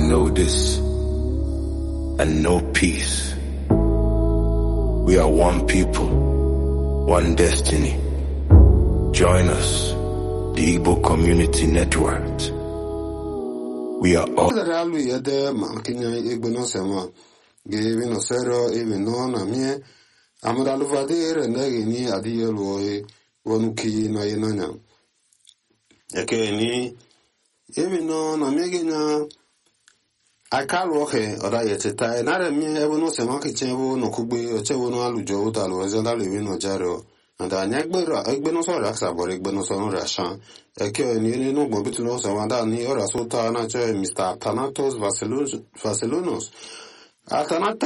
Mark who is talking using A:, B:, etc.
A: know this and know peace. We are one people, one destiny. Join us, the Igbo Community Network. We are all.
B: Zara alu yede ma kinya egbe no sema ge evi no sero evi no na mie amada luvade ere nege ni adi yelu oye wonu ki na ye nanya eke ni evi no na mie ge na akalu oke oda ye teta e nare mie evo no sema ke chen evo no kugbe oche evo no alujo uta lo eze da levi no jaro anda anya egbe ra egbe no so ra sabore egbe no so no ra shan eke ni ni no gbo bitu no so wanda ni ora so ta na che Mr. Thanatos Vaselos Vaselonos Athanatos